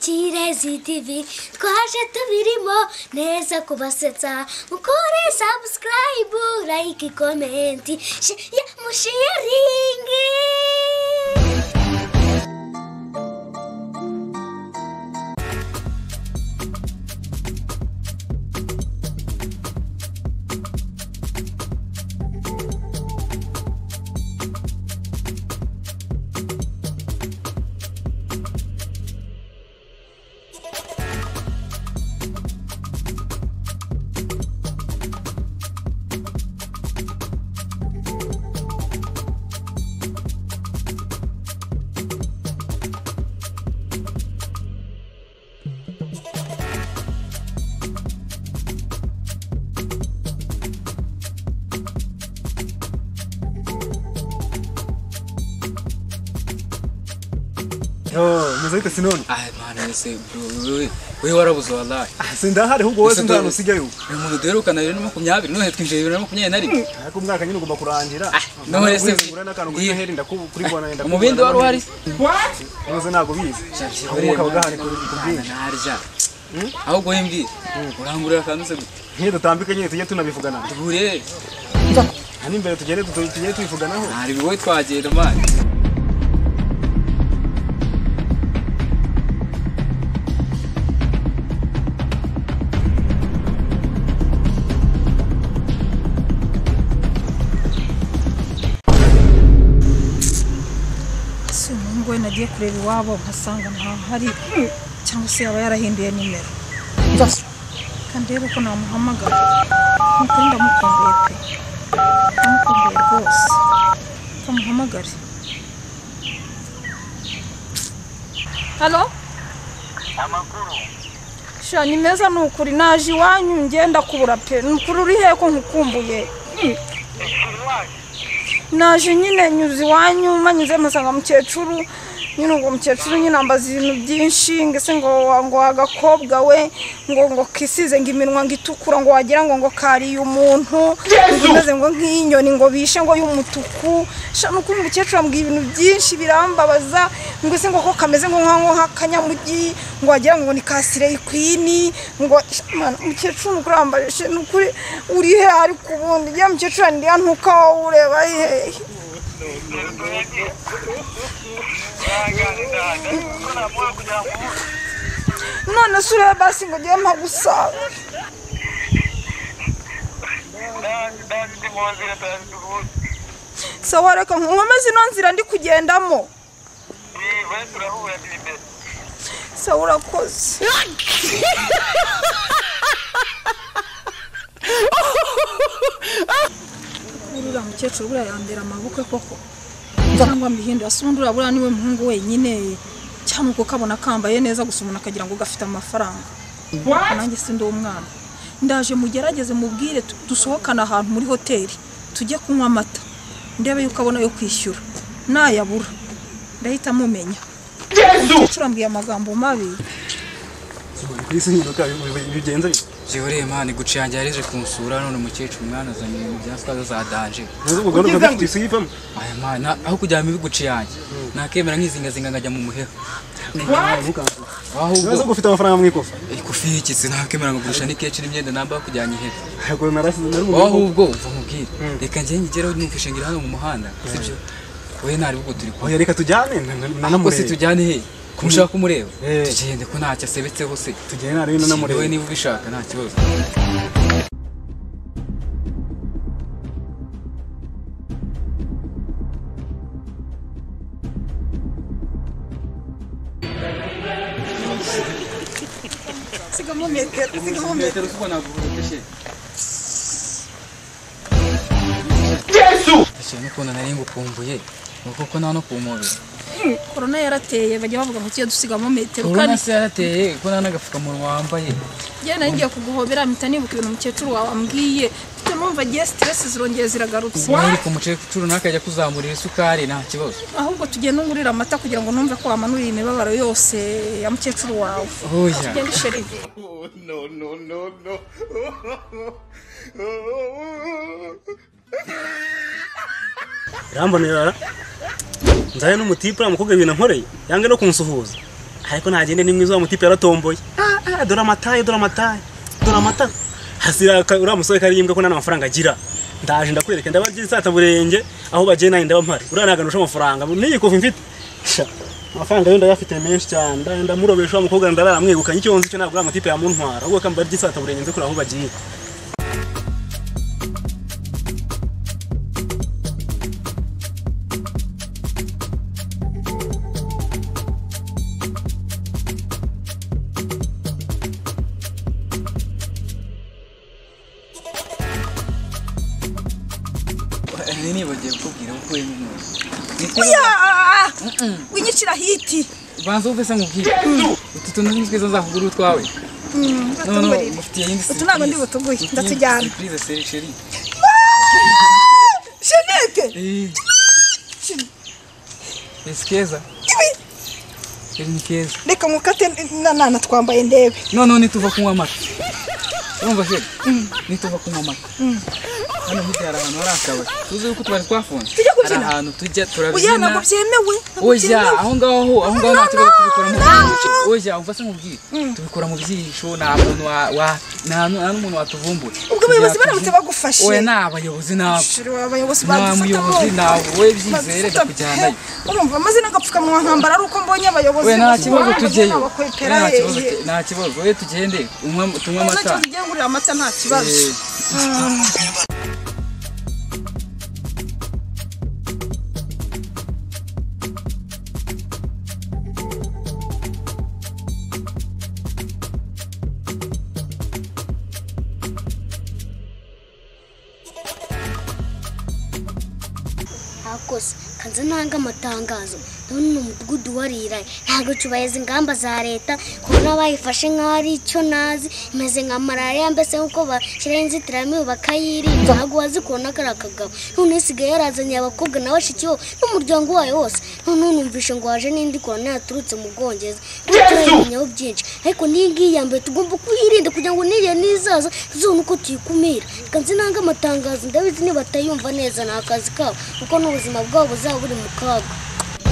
kirezi tivi twaje tubirimo neza kubasetsa mukore sabusikarayibu layike komenti mushiyaringi muzahita sinone Ay man ese bro wewe wewe warabuze wallahi. sindahari ahubwo wowe Ese sindahano dore- usigayeho Uyu muntu duherukana bibiri na makumyabiri nohe twinjiye bibiri na makumyabiri na rimwe. ariko umwaka nyine ugomba kurangira Ah, none se- ugura n'akantu kuri Iyi- noheli ndakuri bona ndakuri Umubindi wari uhari? ntuze ntabwo ubizi ahubwo ukaba ugahana ku ku bwinshi narya. Ahubwo we mbwira urangurira akantu se gute? nk'iyo dutambika nyine tujye tunabivugana Duhure aha n'imbere tugende tu- tugende tubivuganaho ntari wowe twagenda man. si umuhungu we nagiye kureba iwabo nkasanga ntahari cyangwa se yaba yarahinduye nimero kandi rero ko namuhamagara nkuko ndamukumbuye pe ndamukumbuye rwose kamuhamagare halo sha ni meza ni ukuri naje iwanyu ngenda kubura pe ni ukuri uri hehe ko nkukumbuye naje nyine nyuze iwanyu manyuze musanga mukecuru nyine ubwo mukecuru nyine ambaza ibintu byinshi ngese ngo wa- ngo agakobwa we ngo ngo kisize ngo iminwa ngo itukura ngo wagira ngo ngo kariye umuntu ngo imeze ngo nk'inyoni ngo bishe ngo y'umutuku sha nuko uyu mukecuru ambwiye ibintu byinshi birambabaza ngo se ngo ko kameze ngo nka- nko nk'akanyamugi ngo wagira ngo ni ka sireyi kwini ngo sha, mana, mukecuru nukuri wambaje nukuri uri he ariko ubundi ya mukecuru ndi ntuka wowe ureba hehe none se urebe basi ngo ngewe mpagusanga sawa reka nkomeze ino nzira ndi kugendamo sawa urakoze uriya mukecuru buriya yandera amabukwe koko cyangwa mbihindura si ubundi uriya buriya niwe muhungu wenyine cyangwa uko kabona kambaye neza gusa umuntu akagira ngo gafite amafaranga Ariko nanjye si ndi umwana ndaje mugerageze mubwire tu- dusohokane ahantu muri hoteli tujye kunywa amata ndebe yuko abona yo kwishyura nayabura ndahita mumenya umukecuru ambwiye amagambo mabi Simoni, kuri isi ntibibuka bigenze bite Jewe man guca yanjye yarije kunsura none umukecuru mwana azanye ibintu bya swaza za danger. ntuzi ubwo gahunda dufite isi yivamo Aya man na- aho kujya mu biguci yanjye nakemera nkizingazinga ngajya mu muheha. Ahubwo ntuzi ubwo ufite amafaranga mu ikofa ikufi y'ikitsi ntakemera ngo gurisha n'ikeshi n'imyenda namba kujyana ihera ntabwo narasize nari mu wowe ikofa ahubwo uva mubwire reka njye nyigereho numvishe ngira hano mu muhanda sibyo wowe ntari bwo turi kumwe oya reka tujyane na- na- ariko si nanamureba tujyane he ko ushaka kumureba Eh. tugende ko ntacyo asebetseho se tujyane ntarebe nanamureba wowe niba ubishaka nta kibazo sigamo metero sigamo metero Ese n'ukuntu nari ngukumbuye ni uko ko nta no kumubiri korona yarateye bajya bavuga ngo tujye dusigamo metero korona kandi se yarateye ko nta n'agapfukamunwa wambaye njyewe nari ngiye kuguhobera mpita nibuka ibintu umukecuru wawe ambwiye mfite numva agiye siteresi zirongeye ziragarutse mwiri ku mukecuru ntakajya kuzamurira isukari nta kibazo ahubwo tugenda ungurira amata kugira ngo numve ko wamanuriye imibabaro yose ya mukecuru wawe oya tugenda isherive irambonera nzaye n'umutipe uriya mukobwa ibintu ankoreye yange no kunsuhuza ariko ntagende ni mwiza wa mutipe yaratomboye Ah, ah, dore amataye dore amataye dore amata hasira ka- uriya musore karimbwa ko nta mafaranga agira ndaje ndakwereka ndabagira insataburenge aho bagiye nanjye ndaba mpari uriya ntabwo ndusha amafaranga n'iyi kofi mfite Sha, amafaranga yo ndayafite menshi cyane ndaje ndamurobesha wa mukobwa ndarara mwegukanye icyo nzi cyo ntabwo uriya mutipe yamuntwara ahubwo kamba ry'insataburenge nze kuri aho bagiye Nari nibagiye kukubwira kuko we n'umuntu. oya winyicira hiti Banza uve se nkubwire. Utu tuntu ni twiza nzakugura utwawe. No, no, batungurire. mufitiye iyindi Utu ntabwo ndi surprise. butuguhe, Mufitiye ndatujyana. iyindi surprise, seri- sheri. shenete Eh. Ese keza? Ese ni keza. reka mukate nanana twambaye ndebe Noneho nituva kunywa amata. Urumva sheri? Nituva kunywa amata. Hano hirya hari ahantu hari akabari. Tuzi yuko utubari twafunze. Tujya Hari kubyina? ahantu tujya oya turabyina. ntabwo byemewe ntabwo Oya, byemewe aho ngaho, aho ngaho nta kibazo tubikora mu byihisho. Oya, umva se nkubwire. Tubikora mu byihisho, nta muntu wa- wa- nta nu- nta n'umuntu watuvumbura. ubwo abayobozi Tujya baramutse tubyina. bagufashe Oya, ni abayobozi nabo. Shuri, abayobozi Nta muyobozi, badufata ntawe we byizere badufata ndakujyanayo. urumva maze n'agapfukamunwa nkambara ari uko mbonye abayobozi Oya, nta kibazo bose tujyeyo. bakwepera Oya, nta ye- kibazo ye. tu- nta kibazo. Oya, tugende, unywe- tunywe amata. Uzakibazo ugiye ngurira amata nta kibazo Eh, akoze kanze ntanga amatangazo ndabona ni umudugudu wariraye ntabwo cyubahiriza ingamba za leta kubona bayifashe nk'aho ari icyo nazi imeze nka malariya mbese nk'uko bashyiraho inzitiramibu bakayirinda ntabwo wazi kubona kariya kagabo noneho isigaye yarazanye abakobwa na bashiki bo n'umuryango wayo wose noneho numvishe ngo waje n'indi korona yaturutse mu bwongereza turayimenyeho byinshi ariko n'iyi ngiyi yambaye tugomba kuyirinda kugira ngo n'igihe n'izaza tuzabone uko tuyikumira kanze ntanga amatangazo ndabizi nibatayumva neza ni akazi kabo kuko n'ubuzima bwabo buzaba buri mu kaga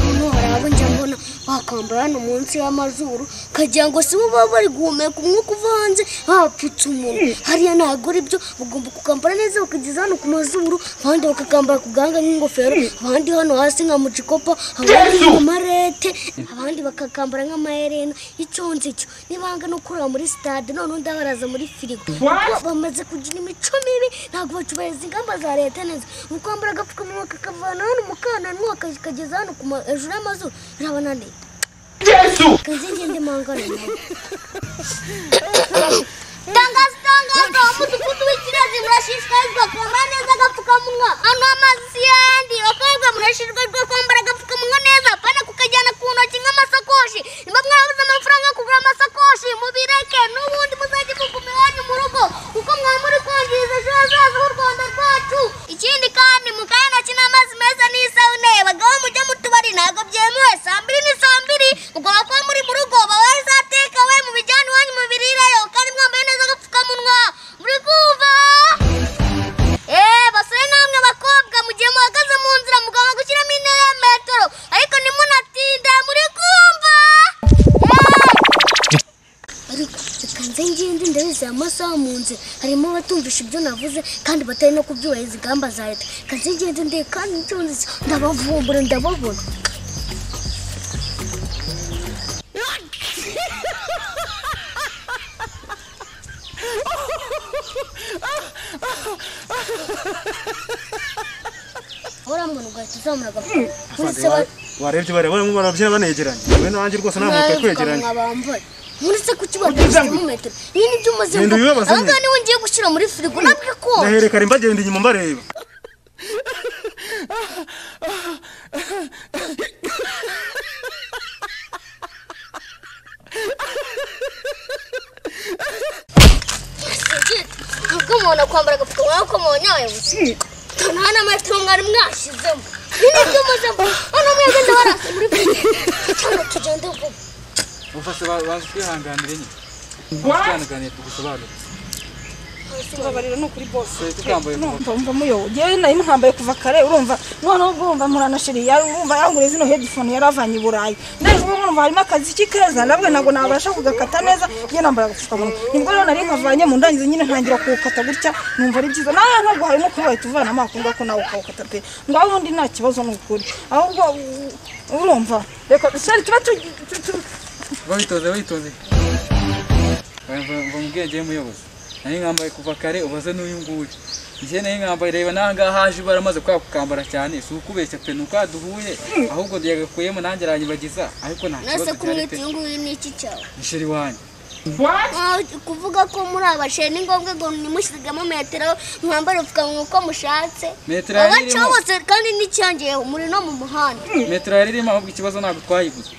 noneho hari abo njya mbona bakambara hano munsi y'amazuru kagira ngo si bo baba bari guhumeka umwuka uva hanze bapfutse umuntu hariya ntabwo ari byo bagomba kukambara neza bakageza hano ku mazuru abandi bakakambara ku gahanga nk'ingofero abandi hano hasi nka mucikopa abandi nk'amarete abandi bakakambara nk'amaherena icyonzi cyo nibanga no kureba muri sitade noneho undi abaraza muri firigo bamaze kugira imico mibi ntabwo bacubahiriza ingamba za leta neza mu kwambara agapfukamunwa kakavana hano mu kananwa kakageza hano ku ma- hejuru y'amazuru birabananiye kazi ngende mangana nawe tangazo tangazo umudugudu w'ikirezi murashishikarizwa kwambara neza agapfukamunwa hano amazi si yandi abakobwa murashishikarizwa kwambara agapfukamunwa neza apana kukajyana ku ntoki nk'amasakoshi nimba mwarabuze amafaranga yo kugura amasakoshi mubireke n'ubundi muzajye muguma iwanyu mu rugo kuko mwaba muri kwangiza ejo hazaza h'u rwanda rwacu ikindi kandi mukabe intoki n'amazi meza n'isabune bagabo mujye mu tubari ntabwo byemewe saa mbiri ni saa mbiri ugomba kuba muri mu rugo babaye za tekawe mu bijyanye iwanyu mu birireyo kandi mwambaye neza agapfukamunwa muri kumva eee basore namwe bakobwa mu gihe muhagaze mu nzira mugomba gushyiramo intera ya metero ariko ntimunatinde muri kumva Eee! ariko bikanze ngende ndabizi aya masaha mu nzira harimo abatumvisha ibyo navuze kandi batari no kubyubahiriza ingamba za leta kanze ngende ndeye kandi nzunze ndabavumbura ndababona uramubona ugahita uzamura agapfukamunwa muri se ba- warebye barabona barabyina banegeranye we nanjye rwose nta muntu twegeranye bambaye muri se ku kibazo gishyiramo metero iyi ni byo umaze Genda uyibabaze aha ngaha nyine. niwe ngiye gushyira muri firigo nabwe ko ndaherekare mbagenda inyuma mbareba ntabwo umuntu akwambara agapfukamunwa nk'uko mubonye abayobozi nta n'ametero mwari mwashyizemo ibi ni byo umaze mvuga hano mwegenda barasa muri firigo cyangwa tugende vuba Umva se ba- banza twihanganire nyine. Twihanganire tugusobanurire. tubabarira no kuri bose Twe tukambaye ku urumva umva muyobo ngewe nari muhambaye kuva kare urumva noneho ubwo urumva muranashiri yari urumva yanguriye zino headphone yari avanye i Burayi ndari kuvuga urumva harimo akaziki keza nabwo ntabwo nabasha kugakata neza nge nambaye agapfukamunwa nibwo rero nari nkavanye mu ndangizo nyine ntangira kuwukata gutya numva ari byiza nawe ntabwo harimo kuba wahita uvanamo akunda ko nawe ukawukata pe ngo aho ubundi nta kibazo ni ukuri ahubwo u- urumva reka sari tuba tu tu- tu- witonze witonze mva mubwenge y'umuyobozi nari nkambaye kuva kare ubaze n'uyu nguyu njye nari nkambaye reba n'aha ngaha haje baramaze kwakukambara cyane si ukubeshya pe ni uko duhuye ahubwo yagakuyemo nanjye aranyibagiza ariko nta nase kibazo cyari kumwita pe uyu nguyu ni iki cyawe musheri wanjye Ah, kuvuga ko muri abasheri ni ngombwa ngo nimusigamo metero mwambare upfukamunwa uko mushatse metero yari abacaho irimo bose kandi n'icyangeyeho muri no mu muhanda metero yari irimo ahubwo ikibazo ntabwo twayiguze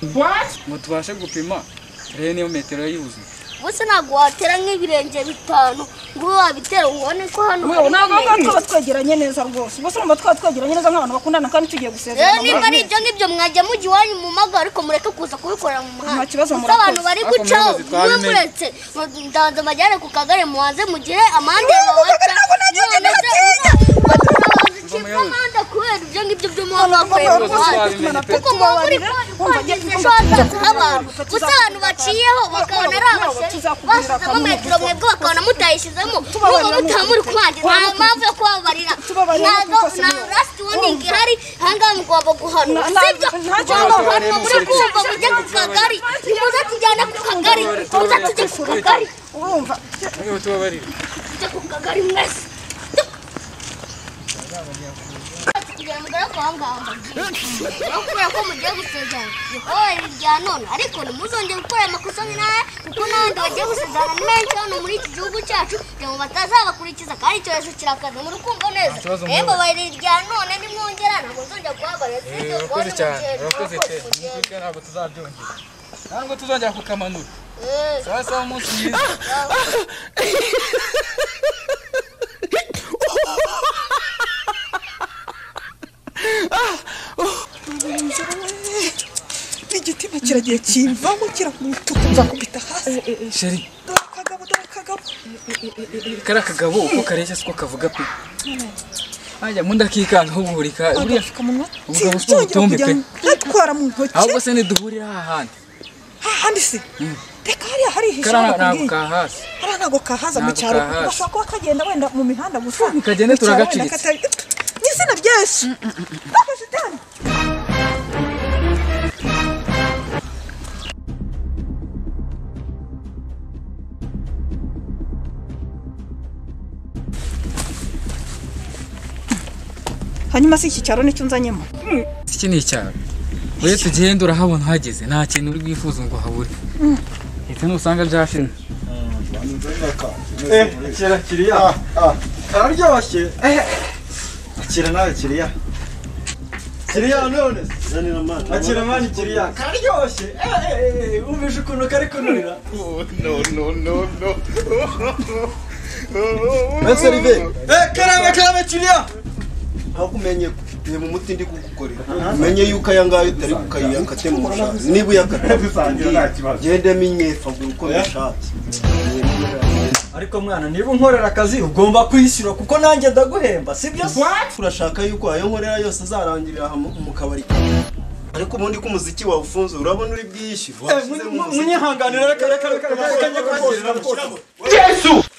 ngo tubashe gupima rero niyo metero yari yuzuye bose ntabwo watera nk'ibirenge bitanu ngo ube wabitera ubone ko hano muyobo hari ntabwo ibirenge. twaba twegeranye neza rwose ubwo se urumva twaba twegeranye neza nk'abantu bakundana kandi tugiye rero gusezerana niba ari ibyo ngibyo mwajya mujya iwanyu mu mago ariko mureke kuza kubikorera mu muhanda Nta kibazo Gusa murakoze. abantu bari Ariko gucaho muyobozi mwe twabimenye. muretse ndaza mbajyane ku kagare mubanze mugire amande babaca amande kubera ibyo ngibyo by'umuhanda wakoreye mu muhanda kuko muba muri kwangiza abantu gusa abantu baciyeho bakabona ari abasheri bashyizemo metero mwebwe bakabona mutayishyizemo n'ubwo mutaba muri kwangiza nta mpamvu yo kubabarira ntabwo nta rasiti woningi ihari ahangaha mugomba guhanwa sibyo mugomba guhanwa muri kumva mujye ku kagari nimuze tujyane ku kagari muze tujye ku kagari urumva noneho tubabarire tujye ku kagari mwese kugira ngo ugere kwa ngaho no kubera ko mugiye gusezerana ikowe rya none ariko ntimuzongere gukora amakosa nk'inaha kuko n'abandi bagiye gusezerana ni benshi hano muri iki gihugu cyacu kugira ngo batazabakurikiza kandi icyorezo kirakaze muri kumva neza kibazo yemwe bayi rya none nimwongera ntabwo nzongera kuhabarira sibyo urakoze kubona cyane mugenda urakoze pe nubwo ntabwo tuzabyongera ntabwo tuzongera kukamanura sawa sawa umunsi mwiza igitima kiragiye kimvamo kiramutuka nzakubita hasi sheri dore akagabo dore akagabo kari akagabo uko kareshya siko kavuga pe ajya mundi akikanga uburika buriya agapfukamunwa Ubugabo si sinzongera ubutumbi kujya pe. ntatwara mu ntoki ahubwo se ntiduhurira aha hantu hahandi se reka hariya harihisha kariya hano ntabwo kubwiye. kahasi hariya ntabwo kahaza mu Ntabwo cyaro kahaza. gashobora kuba kagenda wenda mu mihanda gusa kagende Mu cyaro wenda turagaciritse. katari- n'izina ry'esu Ntabwo shitani. hanyuma si iki cyaro nicyo nzanyemo iki ni icyaro uretse ugenda urahabona uhageze nta kintu uri bwifuze ngo habure ndetse nusanga byashimwe kera kiriya kararyoshye akira nawe kiriya kiriya none akira mani kiriya kararyoshye wumvise ukuntu kari kunurira mbese rive karame karame kiriya ntakumenye reba umuti ndi kugukorera umenye yuko aya ngaya utari kukayiyakate mu bushake niba uyakata gendemo inyefa ngo uko bishatse ariko mwana niba unkorera akazi ugomba kwishyura kuko nanjye ndaguhemba sibyo urashaka yuko ayo nkorera yose azarangirira aha mu- mu kabari kawe ariko ubundi ko umuziki wawe ufunze urabona uri bwiyishyure washyize mu muziki munyihanganira reka reka reka reka reka njye kumushyirira rwose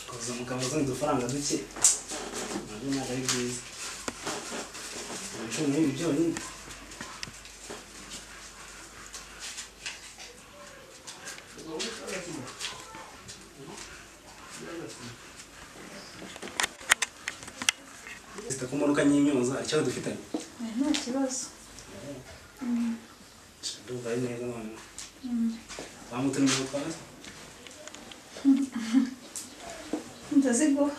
gusubiza udufaranga duke nabyo ntabwo ari byiza ibicumi n'ibi byonyine zita ku modoka ny'imyuza ikibazo dufitanye nta kibazo ndumva ari neza noneho bamutu ni gutwara ndaziguha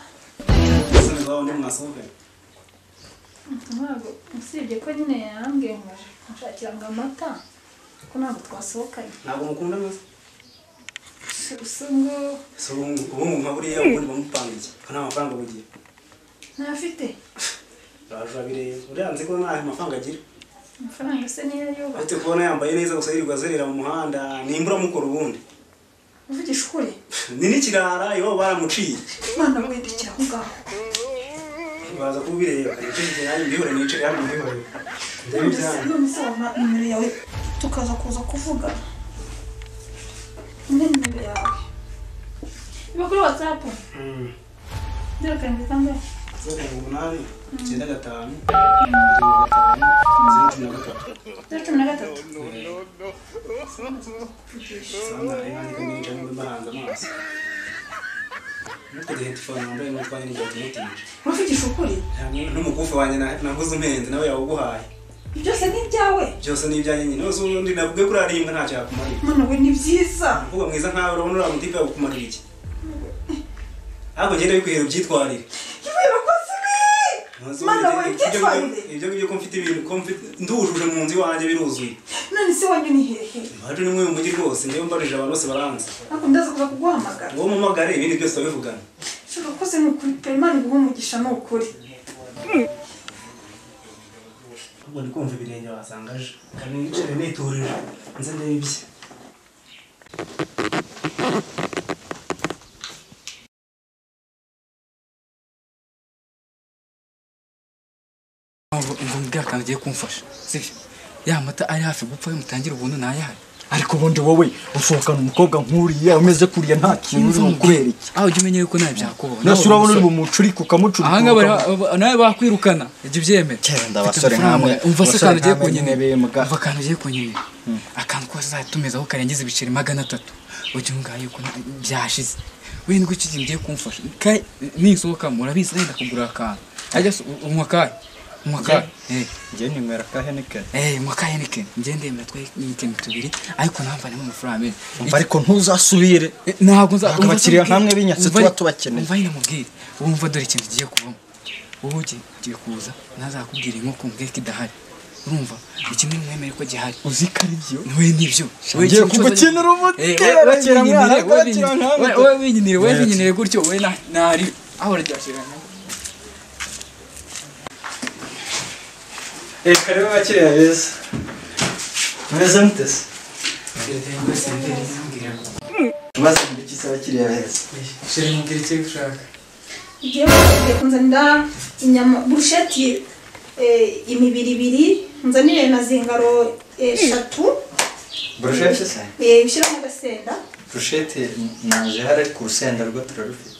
isoni zawe ni mwasohokanye ntabwo usibye ko nyine yarambwiye ngo aje kunshakiranga amata ko ntabwo twasohokanye ntabwo mukunda neza gusa ngo si ubungu ubungu nka buriya ubundi bamupangiye ko nta mafaranga bugiye ntafite urajura bireba uranze ko nta mafaranga agira amafaranga se niyo ayuba uretse kubona yambaye neza gusa yirirwa azerera mu muhanda nimbura amukora ubundi uvugisha ukuri ni n'ikirara iwabo baramuciye imana mwindikira aho ngaho baza kubireba nicyo kigerayo mbihore nicare hano mbihore ndebe ibyanyu none se wampa nimero yawe tukaza kuza kuvuga ine nimero yawe iba kuri watsapu Mm. zero karindwi kangahe zeru karindwi umunani icyenda gatanu mirongo itanu zeru cumi na gatatu zero cumi na gatatu usanga hari n'andi nyinshi arimo mbahanze amaso nuko gihe telefone wambaye n'utwa nyine byatumutije uvugisha ukuri n'umukufi wanjye na- naguze umpenzi nawe yawuguhaye ibyo byose ni ibyawe byose ni ibyanjye nyine wese undi navuge kuri arimbwa ntacyo yakumarira mana we ni byiza mvuga mwiza nkawe urabona uriya mutipe yakumarira iki ahubwo ngende bikwihera ubyitwarire ibintu koze ibi Ntuzi mana we ibyo- ibyo- byitwarire ibyo ngibyo ko mfite ibintu ko mfite ndujuje mu nzu iwanjye biruzuye none se wanyu ni hehe bacu ni mwe mu mujyi rwose njyewe mbarije abantu bose baranze ariko ndaza kuza kuguhamagara ngo mumagare ibindi byose babivugana shaka koze ni ukuri pe imana iguha umugisha ni ukuri ahubwo ndi kumva ibirenge wasangaje kandi nicare niturije nze ndebye ngo mbwira akantu ugiye kumfasha sibyo ya mata ari hafi gupfa mutangire ubuntu ntayahari ariko ubundi wowe usohokana umukobwa nk'uriya umeze kuriya nta kintu uri bumukorere iki aho jya umenya yuko nawe byakubaho nasi urabona uri bumucurike ukamucurika aha ngaha bari- nawe bakwirukana ibyo ubyemera Cyenda Mfite abasore amafaranga. nkamwe, umva se abasore akantu ugiye nkamwe nyine kunyemerera bimuga. umva akantu ugiye kunyemerera akantu kose uzatumizaho karengeje ibiceri magana atatu ujye ngaho yuko nta- byashize wenda uko iki kintu ugiye kumfasha kayi nisohokamo urabizi wenda kugura akantu ajya se unywa akahe unywa akahe Eh. njye ninywera ka henikeni Eh, mwaka Heineken. Njye ndemera twa Heineken tubiri, ariko ntamva nemo amafaranga menshi. umva ariko ntuzasubire Eh, Ntabwo nza Ntabwo umva abakiriya ndamubwira- ntamwe binyatse umva- tuba tubakeneye. Umva nyine mubwire. Ubu mva dore ikintu kigiye kuvamo. Wowe ugiye ugiye kuza ntazakubwira inkoko mbwira ko idahari. Urumva? Iki ni mwemere ko gihari. uzi ko ari byo Wowe nibyo. Wowe Ngiye ikintu cyose- kugukinira umutera, Eh, wowe- wowe kera winyinire, mwana, wowe kera winyinire, nkamwe. wowe winyinire, wowe winyinire gutyo, wowe na- ntari. Aho uraryashirana. reka rero bakiriya beza mureze mutese tubaze mu gice cy'abakiriya beza Sheri mubwira icyo ushaka. ugiye kugiye kunzanira inyama burusheti eh, imibiri ibiri nzanire na zingaro eh, eshatu burushete se eh, bishyiramo agasenda burushete naje hari ku rusenda rwo turarufite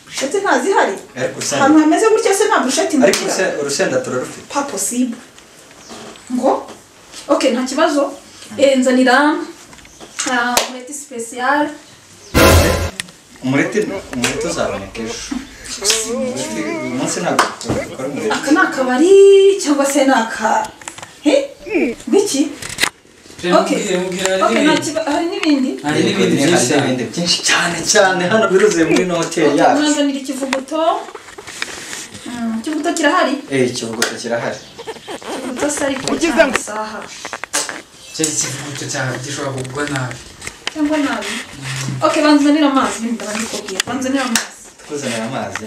burusheti ntazihari ariko urusenda ahantu hameze gutya se nta burusheti ariko ngira uruse- urusenda turarufite pa posible ngo ok nta kibazo Eh, nzanira ah, umureti special umureti umureti uzaboneka ejo Umureti uyu munsi ntabwo dukora umureti aka ni akabari cyangwa se ni aka Eh? ngiki Sheri Ok. mubwire, mubwira ok hari nta n'ibindi. kibazo hari n'ibindi Hari n'ibindi byinshi Hari cyane. n'ibindi byinshi cyane cyane hano biruzuye muri ino hoteli yacu mwanzanira ikivuguto Mm, ikivuguto kirahari eh ikivuguto kirahari ikivuguto se ariko cyangwa isaha Sheri ikivuguto cyawe gishobora kugwa nabi. cyangwa nabi ok banzanira amazi bindi ndabandikubwira banzanira amazi tukuzanira amazi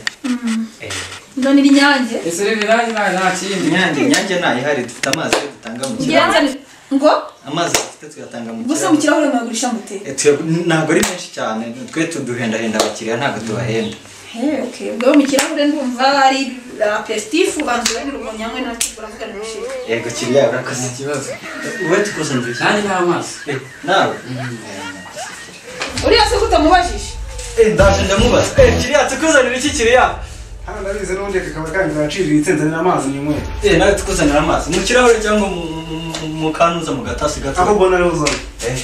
eh nzanira inyange Ese rero nanjye nta nta kindi. inyange inyange ntayo ihari dufite amazi yo dutanga mu ngira kirahure nzanira ngo amazi dufite tuyatanga mu gusa mu kirahure kirahure mwagurisha mute Eh, tuya- ntabwo ari menshi cyane twe tuduhendahenda abakiriya ntabwo tubahenda Hey, okay. Ubwo mu kirahure ndumva ari apesitifu bantu bari mu nyangwe nta cyo baravuga n'ishyi. yego kiriya urakoze Ikibazo. wowe tukuzanira iki Nanjye nta maso. nawe Eh, Uriya se kutamubajije. eh ndaje ndamubaza eh kiriya tukuzanira iki kiriya hano ndabizi n'ubundi aka kabari kanyu karaciriye itsinzanira amazi nyinyweye eh nawe tukuzanira amazi mu kirahure cyangwa mu- mu- mu- mu kanuza mu gatasi aho gato ubona ariho uzana eh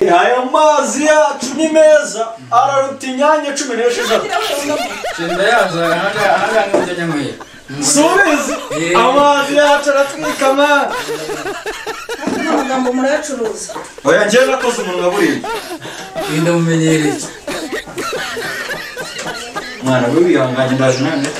aya mazi yacu ni meza araruta inyange cumi n'esheshatu Shenda yazo hanga hanga n'ujya nyanyweye. subizi Eh. amazi yacu aratwika mwana amagambo murayacuruza oya njyewe nakoze umunwa buriya Inda mumenyereye. mwana we wihanganye ndaje nanjye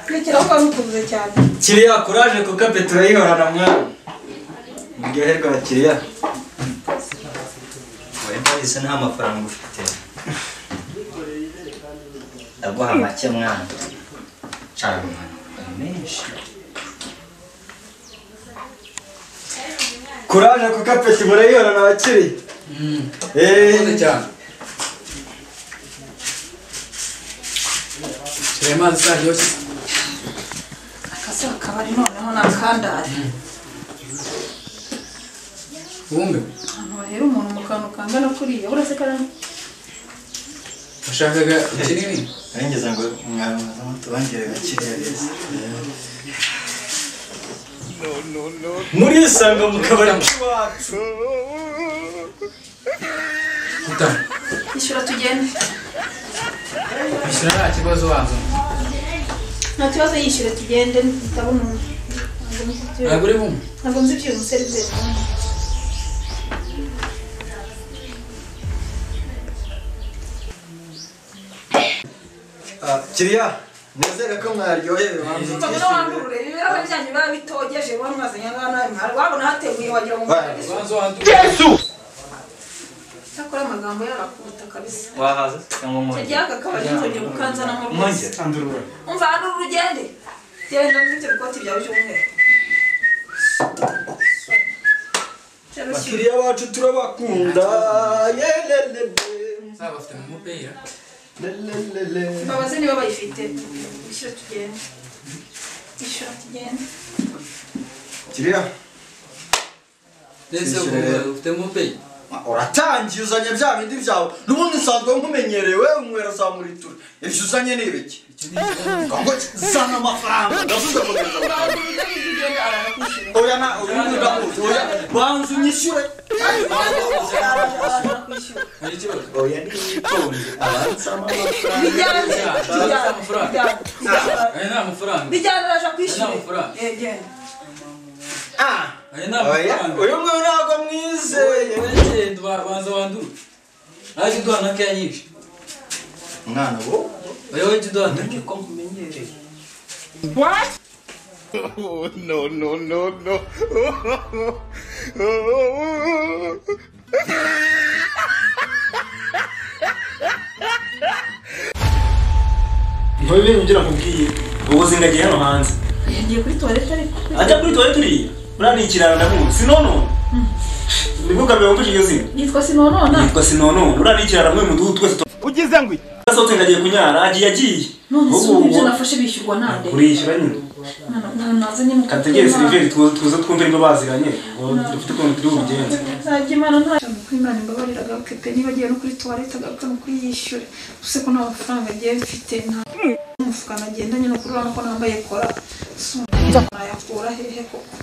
kurikiraho kwa mutubuze cyane kiriya kuraje kuko petero yihorana mwana muryoherwa abakiriya wari bahise nta mafaranga ufite ndaguha make mwana cara mwana ni menshi kuraje kuko apeti murayihorana abakiriya Murakoze eee cyane. Shira amazi saryoshye. akazi akabari noneho ni akandare Wumve. ahantu bahera umuntu mu kantu kangana kuriya uretse karani Washakaga ikinini? arengeza ngo mwamwaza mutubangire gakiriya beza murisanga mu kabari k'iwacu Gutanga. ishyura tugende Bishyura nta kibazo wazo. nta kibazo yishyure tugende ndabona umuntu Ntabwo uri bumwe. ntabwo nzi ibyuyu museriveri Ah, kiriya nizere ko mwaryohewe hanze tutabona wandurure ibirahure byanyu biba bitogeje wowe mwazanye n'abana mwari wabona hateguye wagira ngo mwari Ubanza wandu- cyakora amagambo yarakuruta kabisa wahaza cyangwa mwongere tugiye aka kabari ntuzongere gukanzanamo rwose mwongere umva hano uru ugende genda muri ibyo bikoti byawe by'umweru Cyangwa se- bakiriya bacu turabakunda yelelele Saba bafite mu mupira. lelelele mbabaze niba bayifite ishyura tugende ishyura tugende kiriya Ndetse Kwishyura ubu- rero. ufite mu mupira. uratangiye uzanye bya bindi byawe n'ubundi nsanzwe nkumenyereye wewe unywera za muritura ibyo uzanye ni ibiki ngo zana amafaranga ndavuze ngo ngenda amafaranga. oya na uyu nguyu ndamuzi oya banza unyishyure Hari ikibazo? oya nitonde abanzamo amafaranga bijyana Nta amafaranga. bijyana Aya ni amafaranga. bijyana araje kwishyura Nta mafaranga. Eh, genda ah Aya ni oya amafaranga. uyu nguyu ntabwo mwizeye Uragenda uba- banza wandure. Naje uduha na keya nyinshi. mwana bo Oya wowe jya uduha na keya. ko nkumenyereye ntubibe ibyo nakubwiye ubu zingagiye hano hanze ngiye kuri toilette ariko ajya kuri tuwari turiya uriya ni ikiraro ndamuzi sinono nibwo bwa mbere wumvise iryo zina nitwa sinonona yitwa sinonone uriya ni ikiraro muri uyu mudugudu twese ugize ngo iki? twasohotse ngagiye kunyara agiye agiye none se Ubu- ubu ibyo ubu- nafashe bishyurwa nande kurishyura nyine Mwana- mwana nazanye mu kategere Imana. seriveri tuze twumve niba baziranye ngo dufite ukuntu turi bubigenze nzajya imana nta ko imana imbabarira agaruke pe niba agiye no kuri tuwarete agaruke no kuyishyure gusa ko nta mafaranga agiye mfite nta umufuka nagendanye no kuri urabona ko nambaye kora nayakura hehe koko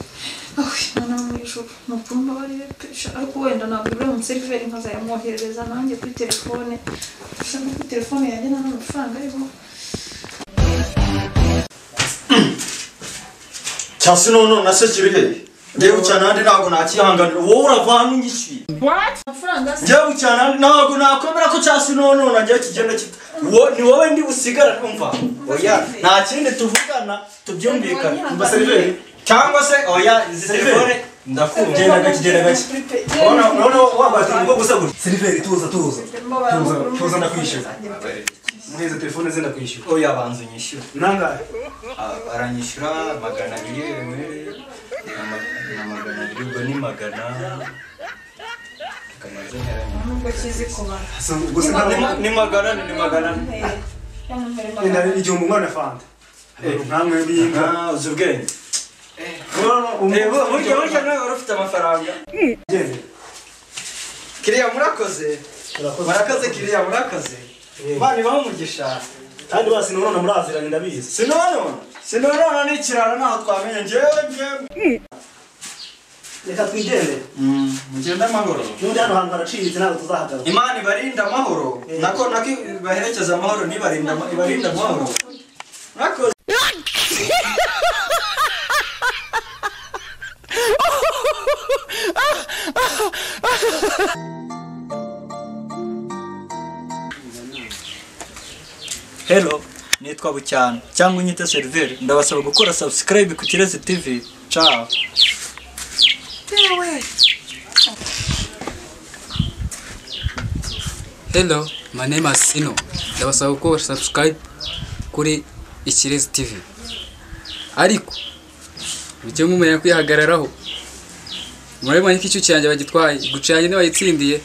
aho imana yo mu ijuru ni ukuri mbabarire pe sha ariko wenda ntabwo uriya umuseriveri nkazayamwoherereza nanjye kuri telefone gusa no kuri telefone yanjye nta n'amafaranga ariho cyasi none na se kiri hehe ngewe cyane ahandi ntabwo nakihanganira wowe urava hano unyishyuye amafaranga se njyewe cyane ahandi ntabwo nakwemera ko cyasi none nagiye kigenda kita wo ni wowe ndi busigara kumva oya nta kindi tuvugana tubyumvikane mba seriveri cyangwa se oya izi telefone ndakubye genda gake genda gake urabona urabona wambaye utuntu gusa gutya seriveri tuza tuza tuza tuza ndakwishyura muheze telefone ze ndakwishyura oya banza unyishyure nangahe Ah, baranyishyura magana abiri bimwe ni magana abiri ubwo ni magana magana zemeranya nubwo kizi kubara gusa nta- ni magana ane, ni magana ane ni igihumbi umwana fanta nkamwe biyinga Ah, uzi ubwenge Eh, bu- burya umuntu burya nawe wari ufite amafaranga kiriya murakoze murakoze kiriya murakoze bana ibaho umugisha kandi basi none muraziranye ndabizi sinonona sinonona ni ikirara ntaho twamenye ngewe ngewe reka twigendere mugende amahoro n'undi hano hantu haraciriritse ntabwo tuzahagarara imana ibarinda amahoro nako nako ibaherekeza amahoro n'ibarinda ama- ibarinda amahoro murakoze Hello, nitwa Bucyana cyangwa unyite seriveri ndabasaba gukora subscribe ku Kirezi TV ciao Hello, my name is Sino. Ndabasaba gukora subscribe kuri Ikirezi TV. Ariko mujye mumenya kwihagararaho. Murabibona ko icyo cyanjye bagitwaye, gucanye ntibayitsindiye